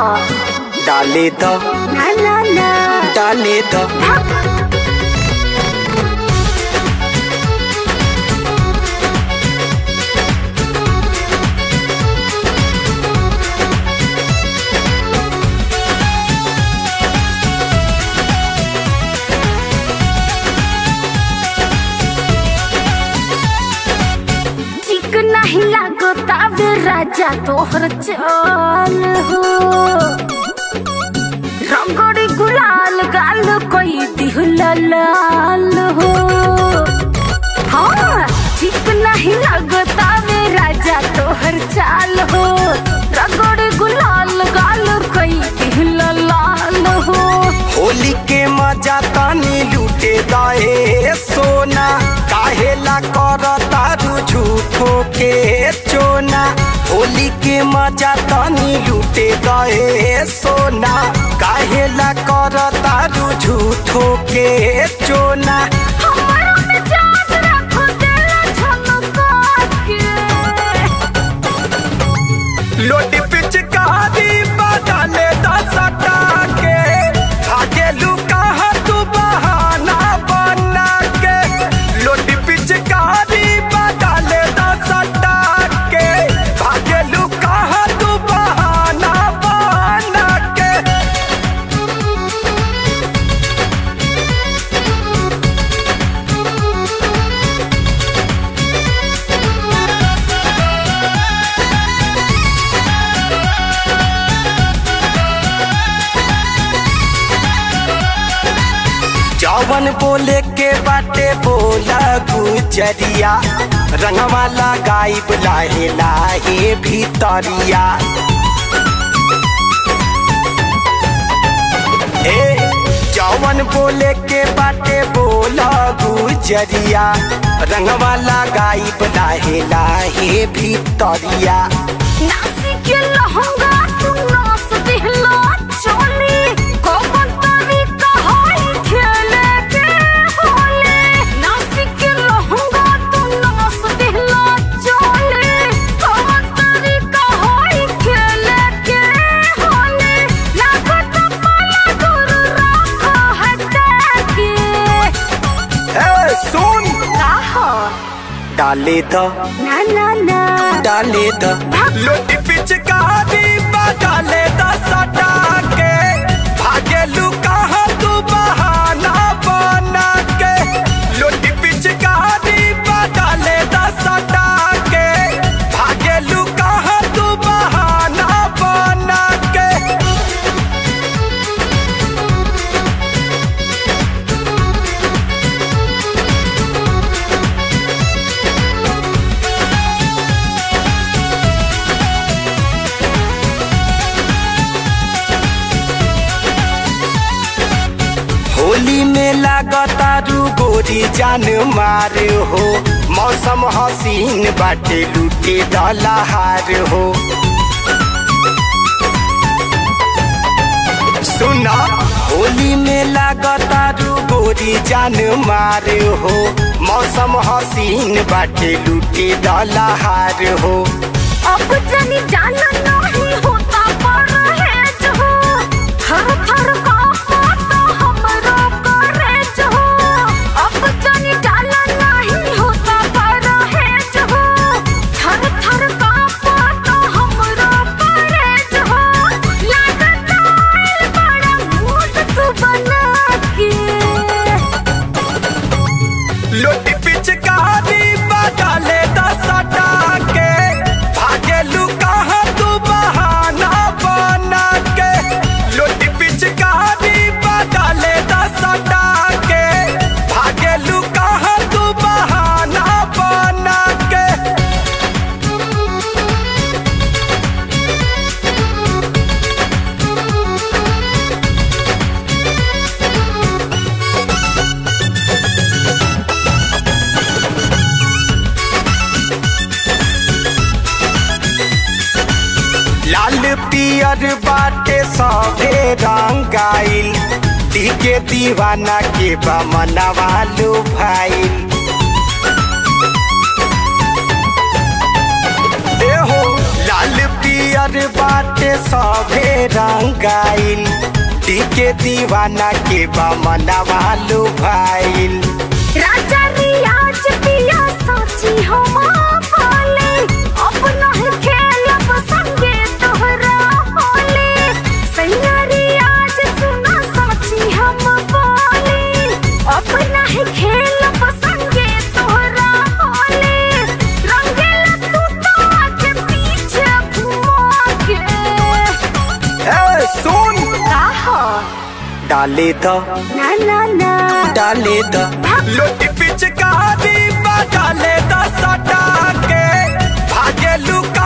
डाले द ना ना ना डाले द ठीक नहीं लागो तावे राजा तोहर चाल हो रंगड़ी गुलाल गाल कोई दिहुला लाल हो हाँ ठीक नहीं लागो तावे राजा तोहर चाल हो रंगड़ी गुलाल गाल कोई दिहुला लाल हो होली के मजा तानी लूटे दए सोना काहेला कर तारू झूठो के चोना होली के मजा तानी लूटे दए सोना काहेला कर तारू झूठो के चोना हमारा मिजाज रखो दिल झलका के लोटी पिचकारी बदले दसटा के भागेलू कहाँ तू बहाना बना के लोटी पिचकारी बदले दसटा के भागेलू कहाँ तू बहाना बना के जवन बोले के बाटे बोला गुजरिया रंगवा लगाइब लाहे लाहे भीतरिया ए जवन बोले के बाटे बोला गुजरिया रंगवा लगाइब लाहे लाहे भीतरिया नासी के लहंगा तू नास दिहला चोली कौन तरीका है खेले के होले नासी के लहंगा तू नास दिहला चोली कौन तरीका है खेले के होले लागत पाला दूर रखा है के ए सुन आहा डाले द ना ना ना डाले द लोटी पिचकारी डाले द सटा के भागेलू कहाँ तू बहाना बना के लोटी पिचकारी डाले द सटा के भागेलू कहाँ तू बहाना बना के होली में लागतारू गोरी जान मार हो मौसम हसीन बाटे लूटे दलहार हो सुना होली में लागतारू गोरी जान मार हो मौसम हसीन बाटे लूटे दलहार हो अब जनी जाना नहीं होता पर है जो थर थर कांपता हमरो करे जो अब जनी जाना नहीं होता पर है जो थर थर कांपता हमरो करे जो लागत आइल बड़ा मूड तू बना के लोटी पिचकारी डाले दसटा के भागेलू कहाँ तू बहाना बना के लोटी पिचकारी डाले दसटा के भागेलू कहाँ तू बहाना बना के लाल पियर बाटे सभे रंगाइल टीके दीवाना के बमनवा लो भाईल एहो लाल पियर बाटे सभे रंगाइल टीके दीवाना के बमनवा लुभाइल राजा रियाज पिया साची हम बोले अब नहीं खेलब संगे तोहरा होले सैया रियाज सुना साची हम बोले अब नहीं खेलब संगे तोहरा होले रंगेला तू तो आके पीछे घुमा के ए सुन का हो डाले द ना ना ना डाले द लोटी पिचकारी बा डाले द सटा के भागे लुका